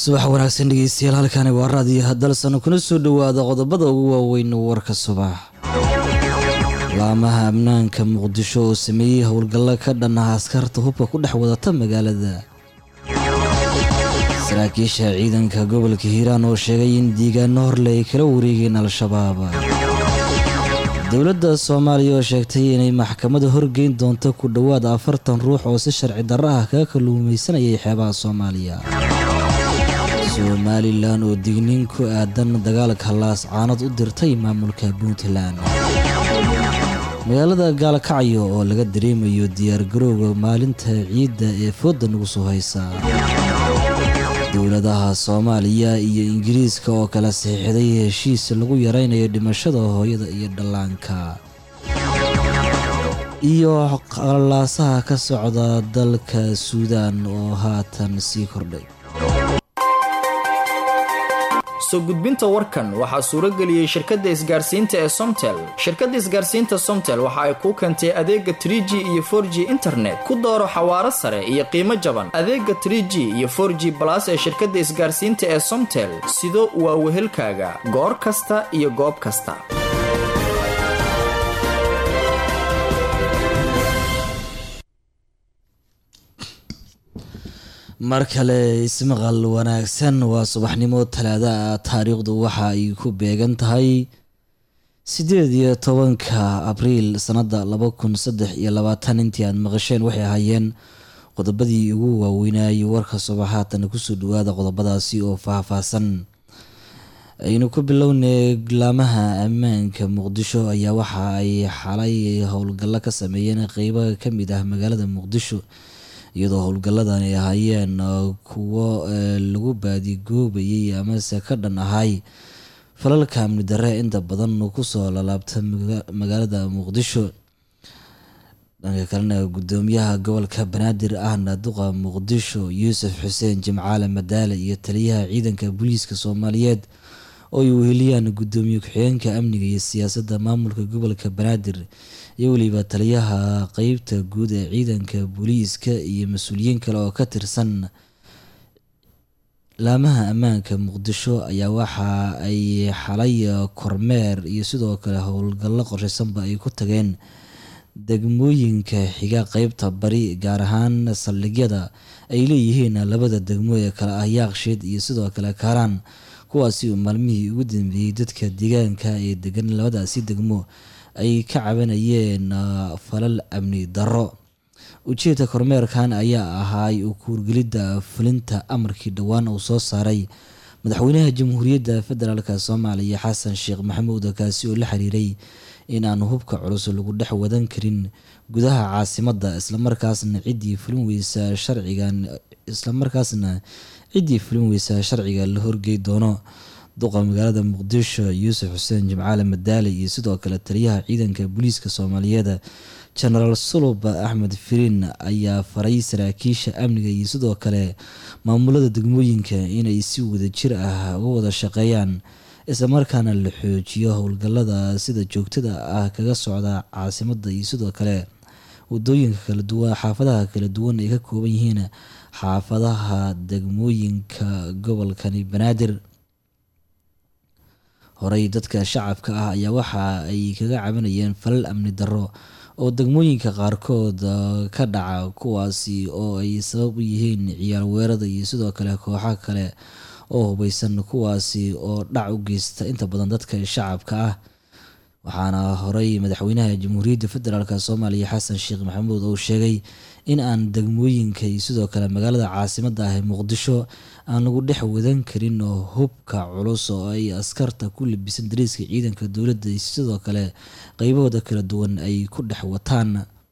subax wanaagsan dhegeystayaal halkani waa raadiyo hadalsan kuna soo dhowaada qodobada ugu waaweyn warka subax laamaha amnaanka muqdisho oo sameeyey howlgallo ka dhan ah askarta hubka ku dhex wadata magaalada saraakiisha ciidanka gobolka hiiraan oo sheegay in diigaano horle ay kala wareegeen al-shabaab dowladda soomaaliya oo sheegtay inay maxkamada horgeyn doonto ku dhowaad afartan ruux oo si sharci darro ah kaga kalluumaysanayay xeebaha soomaaliya somalilan oo digniin ku aadan dagaalka laas caanad u dirtay maamulka puntland magaalada gaalkacyo oo laga dareemayo diyaargarowga maalinta ciidda ee fooda nagu soo haysa dowladaha soomaaliya iyo ingiriiska oo kala saxiixday heshiis lagu yaraynayo dhimashada hooyada iyo dhallaanka iyo qalaasaha ka socda dalka suudaan oo haatan sii kordhay soo gudbinta warkan waxaa suurageliyey shirkadda isgaarsiinta ee somtel shirkadda isgaarsiinta somtel waxa ay kuu keentay adeega tr g iyo for g internet ku dooro xawaaro sare iyo qiimo jaban adeega tr g iyo for g balas ee shirkadda isgaarsiinta ee somtel sido waa wehelkaaga goor kasta iyo goob kasta mar kale ismaqal wanaagsan waa subaxnimo talaada ah taariikhdu waxa ay ku beegan tahay sideed iyo tobanka abriil sanada laba kun saddex iyo labaatan intii aad maqasheen waxay ahaayeen qodobadii ugu waaweynayay warka subaxaatan kusoo dhawaada qodobadaasi oo faahfaahsan aynu ku bilownay laamaha ammaanka muqdisho ayaa waxa ay xalay howlgallo ka sameeyeen qeybo kamid ah magaalada muqdisho iyadoo howlgalladan ay ahaayeen kuwo lagu baadigoobayay amase ka dhan ahay falalka amni darre inta badan kusoo lalaabta magaalada muqdisho dhanka kalena gudoomiyaha gobolka banaadir ahna duqa muqdisho yuusuf xuseen jimcaale madaale iyo taliyaha ciidanka booliiska soomaaliyeed oo ay weheliyaan gudoomiye ku-xigeenka amniga iyo siyaasadda maamulka gobolka banaadir iyo weliba taliyaha qeybta guud ee ciidanka booliiska iyo mas-uuliyiin kale oo ka tirsan laamaha ammaanka muqdisho ayaa waxa ay xalay kormeer iyo sidoo kale howlgallo qorshaysanba ay ku tageen degmooyinka xiga qeybta bari gaar ahaan saldhigyada ay leeyihiin labada degmo ee kale ah yaaqsheed iyo sidoo kale kaaraan kuwaasi uu maalmihii ugu dambeeyey dadka deegaanka ee degan labadaasi degmo ay ka cabanayeen falal amni darro ujeedka kormeerkan ayaa ahaay kuurgelidda fulinta amarkii dhowaan uu soo saaray madaxweynaha jamhuuriyadda federaalk soomaaliya xasan sheekh maxamuud kaasi oo la xiriiray in aan hubka culus lagu dhex wadan karin gudaha caasimadda islamarkaasna ciddii fulin weysa sharcigan islamarkaasna ciddii fulin weysa sharciga la horgey doono duqa magaalada muqdisho yuusuf xuseen jimcaale madaale iyo sidoo kale taliyaha ciidanka booliiska soomaaliyeed genaraal sulub axmed firiin ayaa faray saraakiisha amniga iyo sidoo kale maamulada degmooyinka inay si wada jir ah uga wada shaqeeyaan islamarkaana la xoojiyo howlgalada sida joogtada ah kaga socda caasimada iyo sidoo kale wadooyinka kala duwan xaafadaha kala duwan ay ka kooban yihiin xaafadaha degmooyinka gobolkani banaadir horey dadka shacabka ah ayaa waxa ay kaga cabanayeen falal amni darro oo degmooyinka qaarkood ka dhaca kuwaasi oo ay sabab u yihiin ciyaar weerada iyo sidoo kale kooxa kale oo hubeysan kuwaasi oo dhac u geysta inta badan dadka shacabka ah waxaana horey madaxweynaha jamhuuriyadda federaalk soomaaliya xasan sheekh maxamuud uu sheegay in aan degmooyinka iyo sidoo kale magaalada caasimadda ah ee muqdisho aan lagu dhex wadan karin oo hubka culus oo ay askarta ku labisan dariiska ciidanka dowladda iyo sidoo kale qeybahooda kala duwan ay ku dhex wataan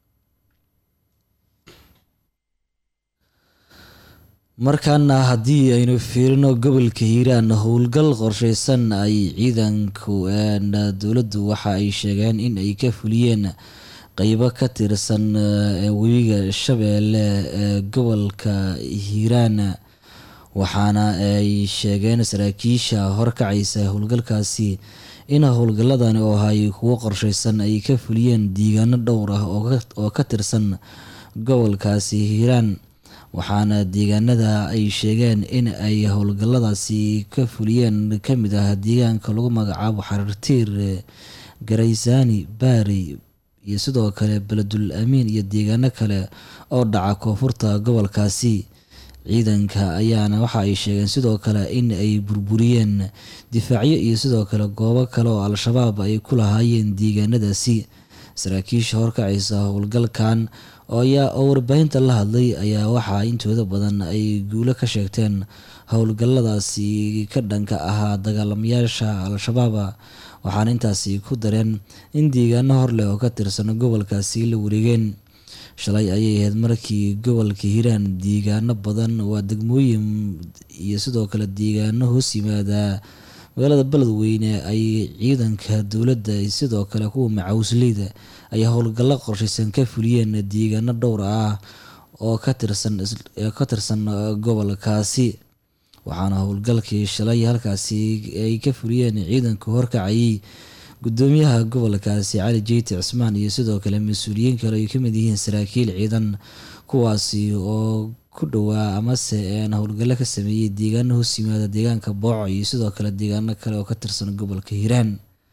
markaana haddii aynu fiirino gobolka hiiraan howlgal qorsheysan ay ciidanku dowladdu waxa ay sheegeen in ay ka fuliyeen qeybo ka tirsan webiga shabeelle ee gobolka hiiraan waxaana ay sheegeen saraakiisha horkacaysa howlgalkaasi in howlgaladani oo ahay kuwo qorsheysan ay ka fuliyeen diigaano dhowr ah oo ka tirsan gobolkaasi hiiraan waxaana deegaanada ay sheegeen in ay howlgalladaasi ka fuliyeen ka mid ah deegaanka lagu magacaabo xariirtiir garaysaani baari iyo sidoo kale beledul amiin iyo deegaano kale oo dhaca koonfurta gobolkaasi ciidanka ayaana waxa ay sheegeen sidoo kale in ay burburiyeen difaacyo iyo sidoo kale goobo kale oo al-shabaab ay ku lahaayeen deegaanadaasi saraakiisha horkacaysa howlgalkan oo warbaahinta la hadlay ayaa waxaa intooda badan ay guulo ka sheegteen howlgalladaasi ka dhanka ahaa dagaalamayaasha al-shabaaba waxaana intaasi ku dareen in deegaano horleh oo ka tirsan gobolkaasi la wareegeen shalay ayay ahayd markii gobolka hiiraan deegaano badan waa degmooyin iyo sidoo kale deegaano hoos yimaada magaalada beledweyne ay ciidanka dowladda sidoo kale kuwa macawisleyda ay howlgallo qorshaysan ka fuliyeen deegaano dhowr ah oo ka tirsan ka tirsan gobolkaasi waxaana howlgalkii shalay halkaasi ay ka fuliyeen ciidanka horkacayay gudoomiyaha gobolkaasi cali jeyti cismaan iyo sidoo kale mas-uuliyiin kale ay kamid yihiin saraakiil ciidan kuwaasi oo ku dhowaa amase howlgallo ka sameeyey deegaano hoos yimaada deegaanka booco iyo sidoo kale deegaano kale oo ka tirsan gobolka hiiraan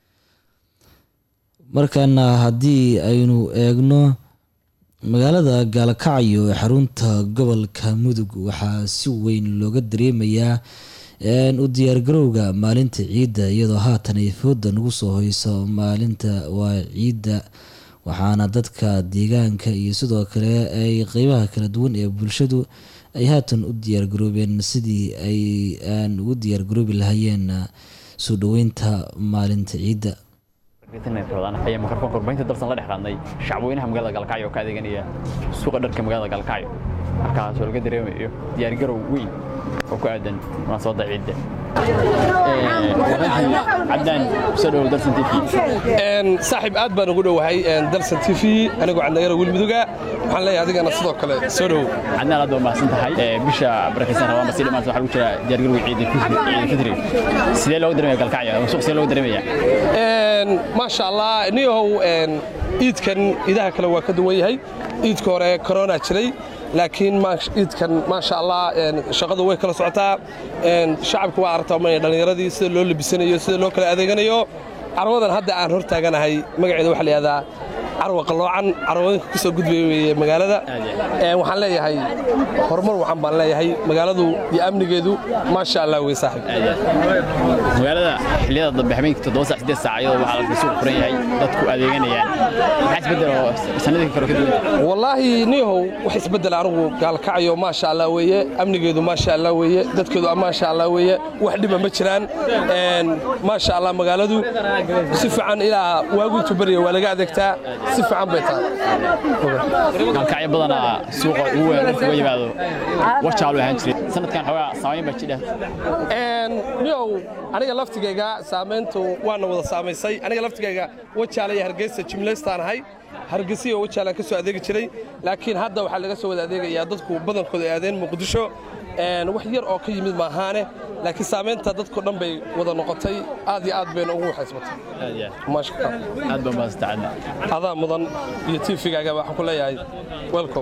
markaana haddii aynu eegno magaalada gaalkacyo ee xarunta gobolka mudug waxaa si weyn looga dareemayaa u diyaargarowga maalinta ciidda iyadoo haatan ay fooda nagu soo hoyso maalinta waa ciidda waxaana dadka deegaanka iyo sidoo kale ay qeybaha kala duwan ee bulshadu ay haatan u diyaargaroobeen sidii ay aan ugu diyaargaroobi lahayeen soo dhoweynta maalinta ciidda ayaa mikrofoonka warbaahinta darsan la dhex qaadnay shacbweynaha magaalada galkacyo oo ka adeeganaya suuqa dharka magaalada galkacyo halkaas oo laga dareemayo diyaargarow weyn oo ku aadan munaasabadda ciidda cabdaan kusoo dhowow darsan t v saaxiib aad baan ugu dhowahay darsan t v anigoo candagara wilmuduga waxaan leeyahay adigana sidoo kale soo dhowow cadnaan aad baa mahadsan tahay bisha barakaysan rabaan basii dhamaanta waxaa lagu jira diyaargarowga ciida fitri sidee looga dareemaya galkacyo ama suuq sidee looga dareemaya maasha allah niyahow iidkan iidaha kale waa ka duwan yahay iidka hore korona jiray laakiin iidkan maasha allah shaqadu way kala socotaa shacabka waa aragtaa ma dhallinyaradii sida loo labisanayo sida loo kala adeeganayo carwadan hadda aan hor taaganahay magaceeda waxaa la yihahdaa carwa qalloocan carwooyinka ku soo gudbaya weeye magaalada waxaan leeyahay horumar waxaan baan leeyahay magaaladu iyo amnigeedu maasha allah wey saaxiib magaalada xilliyada dambe habeenkii toddoba saac siddeed saac iyadoo waxaa la suuq furan yahay dadku adeeganayaan maxaa isbeddel oo sanadii kale ka duwan wallaahi niyahow wax isbeddel anigu gaalkacyo maasha allah weeye amnigeedu maasha allah weeye dadkeedu maasha allah weeye wax dhiba ma jiraan maasha allah magaaladu si fiican ilaa waagu intuu barya waa laga adeegtaa si fiican bay tahay galkacyo badanaa suuqa ugu weyn marka uga yimaado wajaalu ahaan jiray sanadkan xoogaa saamayn baa jidha niyow aniga laftigayga saamayntu waana wada saamaysay aniga laftigayga wajaala iyo hargeysa jimlaystaan ahay hargeysa iyo wajaalaan ka soo adeegi jiray laakiin hadda waxaa laga soo wada adeegayaa dadku badankooda ay aadeen muqdisho wax yar oo ka yimid maahaane laakiin saamaynta dadko dhan bay wada noqotay aad iyo aad bayna ugu waxaysmatay aad baa mahadsantahay adaa mudan iyo tiifigaaga waxaan ku leeyahay welcome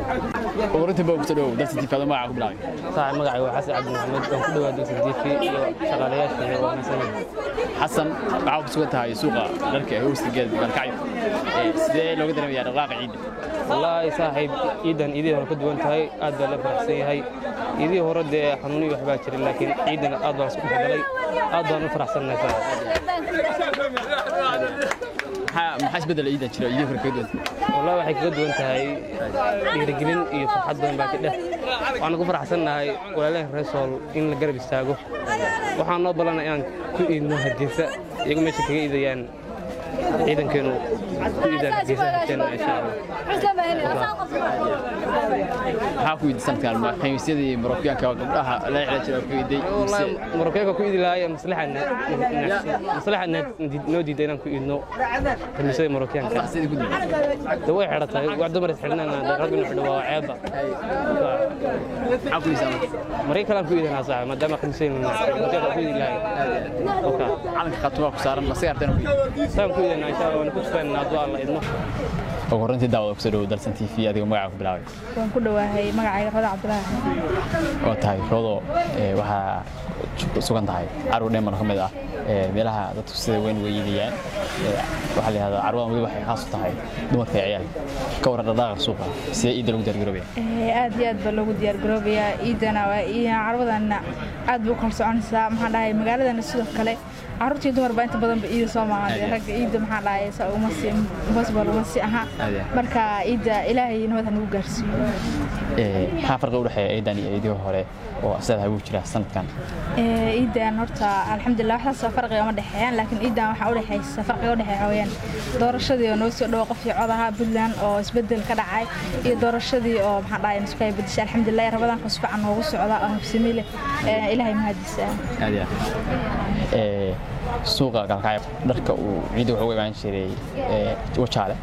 urinta baa kusoo dhowow darsan tiifi adoo magaca ku bilaabay saaxiib magacayga waa xasan cabdi maxamed waan ku dhawaa darsan tiifi iyo shaqaalayaasha iyo wanaagsan xasan waxaa ku sugan tahay suuqa dharka ee hoosta geed galkacyo sidee looga dareemayaa dhaqaaqa ciidda wallaahi saaxiib ciidan iidii hore ka duwan tahay aad baa la faraxsan yahay iidii hore dee xanuuniyo waxbaa jiray laakiin ciidan aad baan isku dhexgalay aad baan u faraxsannahay saaxiib maxaa isbeddel ciidan jira iidii hore kaga duwan wallahi waxay kaga duwan tahay dhiirigelin iyo farxad badan baa ka dheh waxaan ku faraxsannahay walaalaha reesool in la garab istaago waxaan noo ballanay inaan ku iidno hargeysa iyagu meesha kaga iidayaan ciidankeenu ku iidaan hargeysa harteena insha allah maxaa ku iiday sanadkan khamiisyadii marokyaanka gabdhaha la xidhan jira ku iiday marokyaanka ku iidi lahaaya maslaxa noo diiday inaan ku iidno khamiisyadii marokyaanka sidii ku duwan de way xidhatay wax dumar is xidhanana de rag inuu xidho waa ceebba maxaa ku iisaa maray kalaan ku iidanaa saaxiib maadaama khamiisyadii marokyaanka ku iidi lahaay calanka khaatumaa ku saaran la sigaartana ku iiday saan ku iidanaa insha allah waana ku tufaynaa hadduu alla idmo ugu horreyntii daawada kusoo dhawow dalsan t v adigoo magacaa ku bilaabay waan ku dhawaahay magacayga roda cabdulaahi oo tahay roodo ee, waxaa sugan tahay carwo dheeman ka mid ah ee, meelaha dadku sida weyn uga iidayaan Ee, waxaa la yihahdaa carwadan weli waxay khaas u tahay dumarka iyo ciyaalka ka waran dhaqdhaqaaqa suuqa sidee iidda lagu diyaargaroobaya Eh, aad iyo aad baa loogu diyaar garoobayaa ciidana waa iyo carwadana aad buu kala soconaysaa maxaan dhahay magaaladana sidoo kale caruurtii dumar baa inta badan ba ciida soo maahan Aad iyo aad. ragga ciida maxaan dhahay sa uma si impossible uma si aha Aad iyo aad. marka ciida ilaahay nabad ha nagu gaarsiiyo Ee, maxaa farqi u dhexeeya ciidan iyo ciidihii hore oo sidaad hagu jira sanadkan Eh, ciidan horta alxamdulilah waxaasoo farqiga ma dhexeeyaan laakiin ciidan waxaa u dhexeysa farqiga u dhexeeya wayaan doorashadii oo noo soo dhawo qofkii codaha puntland oo isbedel ka dhacay iyo doorashadii oo maxaan dhahay nusku ay bedeshay alxamdulilah rabadaanka si fiican noogu socda oo habsami leh Eh, ilaahay mahadiisa aad iyo aad Ee, suuqa galkacyo dharka uu ciidda wuxuu uga imaan jiray ee, wajaale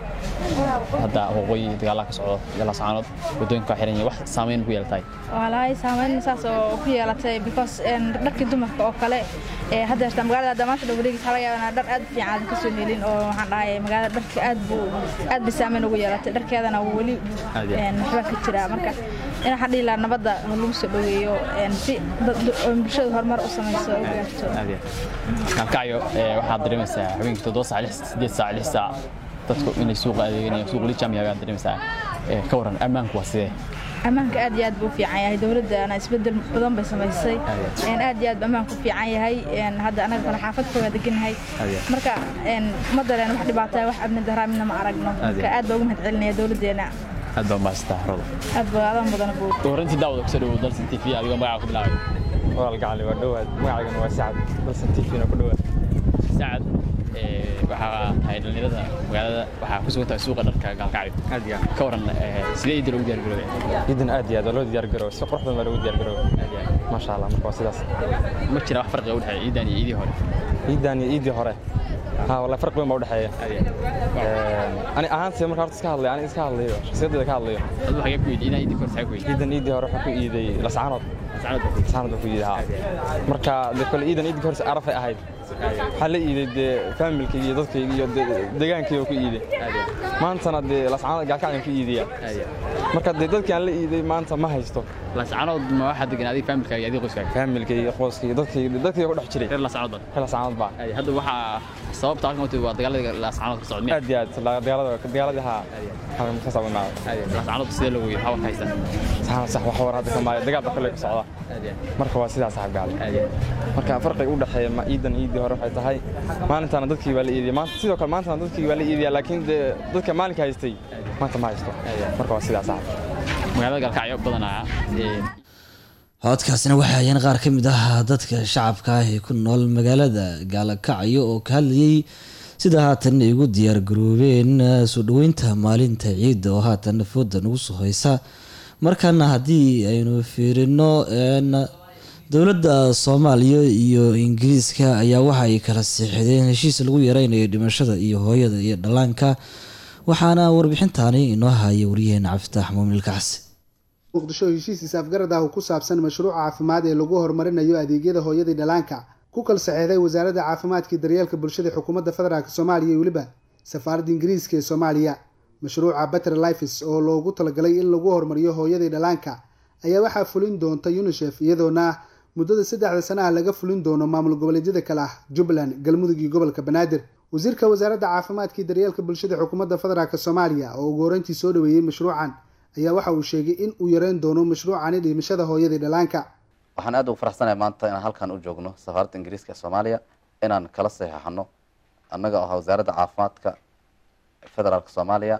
hadda waqooyi dagaalaha ka socdo galascaanood waddooyinka waa xiran yihiin wax saameyn ku yeelatahay walahi saameyn saas oo ku yeelatay because een, dharkii dumarka oo kale ee, hadda jirta magaalada hadda maanta dhow wareegis waxaa laga yaabaa inaan dhar aad u fiican aadan kasoo helin oo waxaan dhahay magaalada dharka aad buu aad bay saameyn ugu yeelatay dharkeedana weli Aad iyo aad. een, waxbaa ka jira marka in waxaan dhihi lahaa nabadda ha lagu soo dhoweeyo een, si dad- dad- oo bulshadu horumar u samayso oo u gaarto aad iyo aad. galkacyo ee, waxaad dareemaysaa habeenkii toddoba saac lix sideed saac lix saac dadku inay suuqa adeeganayaan suuq lijam yahay baad dareemaysaa Ee, ka waran ammaanku waa sidee ammaanka aad iyo aad buu u fiican yahay dowladdana isbedel badan bay samaysay Een, aad iyo aad buu ammaanku u fiican yahay Een, hadda anaga kale xaafad kooga deganahay Aad iyo aad. marka een, ma dareen wax dhibaataya wax amni daraa midna ma aragno Aad iyo marka aad. aad baa ugu mahad celinaya dowladdeena aad baa maastaa rodo aad baa adan badan buu ugu horreyntii daawada kusoo dhawow dalsan t v adigoo magacaa ku bilaabay walaal gacali waa dhowaad magacaygana waa sacad balsan tifina ku dhowaad saacad ee, waxaa tahay dhallinyarada magaalada waxaa ku sugan tahay suuqa dharka gaalkacyo aad iyo ka waran ee, sidee ciidda lagu diyaargaroobaya ciidan aad iyo aad waa loo diyaar garooba si qurux badan baa loogu diyaar garooba aad iyo aad. maasha allah marka waa sidaas ma jira wax farqiga u dhexeeya ciidan iyo ciidii hore ciidan iyo ciidii hore ha wallahi farq weyn baa u dhexeeya aad iyo aad. ani ahaantii marka horta iska hadlayo ani iska hadlayo shakhsiyadeeda ka hadlayo aduu xagee ku yidhi inaa ciidii hore xagee ku yidhi ciidan ciidii hore waxaa ku iiday lascaanood saacad baa ku yidhi lascaanood baa ku iiday ha marka dee kole ciidan ciidii hore arafay ahayd waxaa la iiday dee faamilkayga iyo dadkayga iyo dee degaankayga ku iiday aad iyo aad. maantana dee lascaanood gaalkacyan ku iidaya aad iyo aad. marka dee dadkii aan la iiday maanta ma haysto lascaanood ma waxaa degan adiga faamilkaaga iyo adiga qoyskaaga faamilkayga qoyskayga dadkayga dadkayga ku dhex jiray reer lascaanood baa hel lascaanood baa Aad iyo aad. hadda waxaa sababta halkan u timid waa dagaalada lascaanood ka socda miya aad iyo aad la- dagaalada dagaaladii haa halkan ka soo imaada aad iyo aad. lascaanood sidee loogu yidhi xawarka haysta sax sax wax war hadda kamaayo dagaal baa kale ka socda aad iyo aad. marka waa sidaas saxab gaali aad iyo aad. marka farqiga u dhexeeya ma ciidan ciidii hore waxay tahay maalintana dadkii baa la iidiya maanta sidoo kale maantana dadkii baa la iidiya laakiin dee dadka maalinka haystay maanta ma haysto marka waa sidaas saxab magaalada gaalkacyo badanaa ee, codkaasina waxaa ayaan qaar ka mid ah dadka shacabka ah ee ku nool magaalada gaalakacyo oo ka hadlayay sida haatan ay ugu diyaar garoobeen eh, soo dhoweynta maalinta ciidda oo haatan fooda nagu soo haysa markaana haddii aynu fiirino een, dowladda soomaaliya iyo ingiriiska ayaa waxa ay kala siixdeen heshiis lagu yareynayo dhimashada iyo hooyada iyo dhallaanka waxaana warbixintaani inoo haya waryaheena cabdifitaax muumin kacsi muqdisho heshiis is-afgarad ah oo ku saabsan mashruuca caafimaad ee lagu horumarinayo adeegyada hooyadii dhalaanka ku kala saxeexday wasaaradda caafimaadka iyo daryeelka bulshada xukuumadda federaalk soomaaliya iyo weliba safaaradda ingiriiska ee soomaaliya mashruuca better lifes oo loogu talagalay in lagu horumariyo hooyadii dhalaanka ayaa waxaa fulin doonta unisef iyadoona muddada saddexda sanaha laga fulin doono maamul goboleedyada kale ah jubbaland galmudug iyo gobolka banaadir wasiirka wasaaradda caafimaadka iyo daryeelka bulshada xukuumadda federaalk soomaaliya oo ugu horeyntii soo dhaweeyey mashruucan ayaa waxa uu sheegay in uu yareyn doono mashruucani dhimashada hooyadii dhalaanka waxaan aad ugu faraxsanahay maanta inaan halkan u joogno safaaradda ingiriiska ee soomaaliya inaan kala saxeexano annaga oo ah wasaaradda caafimaadka federaalka soomaaliya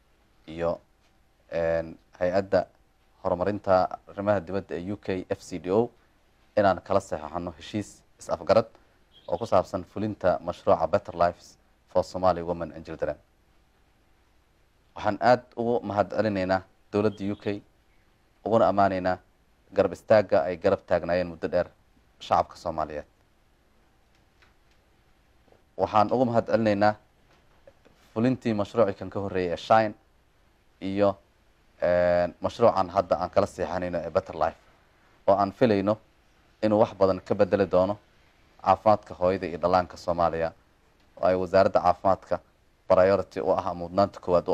iyo hay-adda horumarinta arrimaha dibadda ee u k f c d o inaan kala saxeexano heshiis is-afgarad oo ku saabsan fulinta mashruuca better lives for somaly women and children waxaan aada ugu mahad celinaynaa dowladda u k uguna ammaanaynaa garab istaagga ay garab taagnaayeen muddo dheer shacabka soomaaliyeed waxaan ugu mahad celinaynaa fulintii mashruucii kan ka horreeyay ee shine iyo mashruucan hadda aan kala seexanayno ee better life oo aan filayno inuu wax badan ka bedeli doono caafimaadka hooyada iyo dhallaanka soomaaliya oo ay wasaaradda caafimaadka priority u ah ama mudnaanta koowaad u ah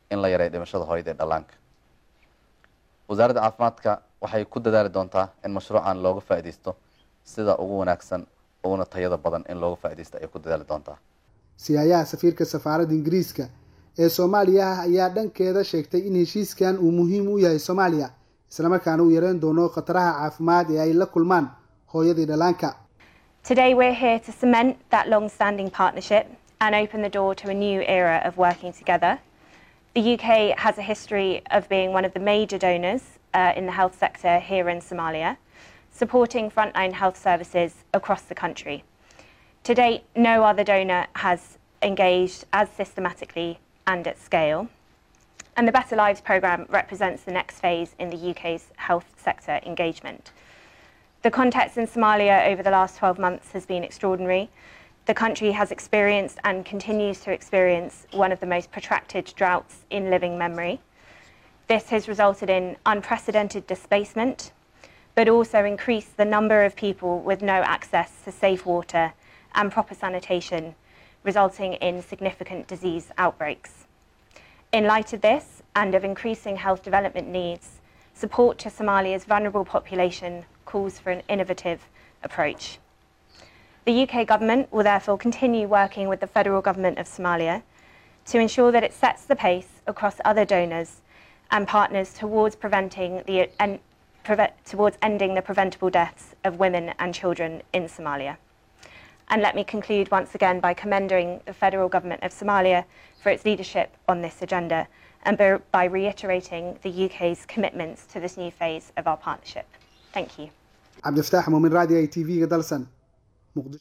in la yareeyo dhimashada hooyada ee dhallaanka wasaaradda caafimaadka waxay ku dadaali doontaa in mashruucan looga faa'iidaysto sida ugu wanaagsan uguna tayada badan in looga faa'iidaysto ayay ku dadaali doontaa siyaayaha safiirka safaaradda ingiriiska ee soomaaliya ah ayaa dhankeeda sheegtay in heshiiskan uu muhiim u yahay soomaaliya islamarkaana uu yareyn doono khataraha caafimaad ee ay la kulmaan hooyadii dhallaanka Today, we're here to cement that long standing partnership and open the door to a new era of working together. The UK has a history of being one of the major donors uh, in the health sector here in Somalia, supporting frontline health services across the country. To date, no other donor has engaged as systematically and at scale. And the Better Lives programme represents the next phase in the UK's health sector engagement. The context in Somalia over the last 12 months has been extraordinary. The country has experienced and continues to experience one of the most protracted droughts in living memory. This has resulted in unprecedented displacement, but also increased the number of people with no access to safe water and proper sanitation, resulting in significant disease outbreaks. In light of this and of increasing health development needs, support to Somalia's vulnerable population calls for an innovative approach. The UK government will therefore continue working with the federal government of Somalia to ensure that it sets the pace across other donors and partners towards preventing the and preve- towards ending the preventable deaths of women and children in Somalia. And let me conclude once again by commending the federal government of Somalia for its leadership on this agenda and by- by reiterating the UK's commitments to this new phase of our partnership. Thank you. cabdifataax muumin raadi i t v-ga dalsan muqdisho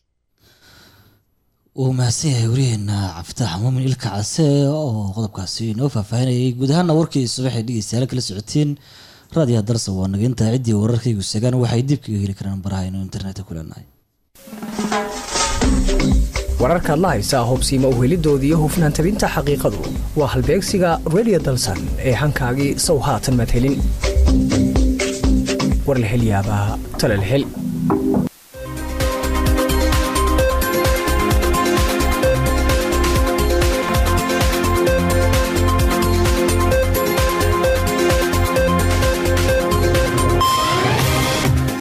uu mahadsan yahay wariyeena cabditax muumin ilka case oo qodobkaasi inoo faahfaahinayay guud ahaana warkii subaxay dhegeystayaal kala socotiin raadiyaha darsa waa naga intaa ciddii wararkaygu segaan waxay dib kaga heli karaan baraha inuu internetka ku leenahay wararkaad la haysaa hubsiima uhelidoodii iyo hufnaan tabinta xaqiiqadu waa halbeegsiga radio dalsan ee hankaagii sow haatan madhelin war la hel yaabaa tala la hel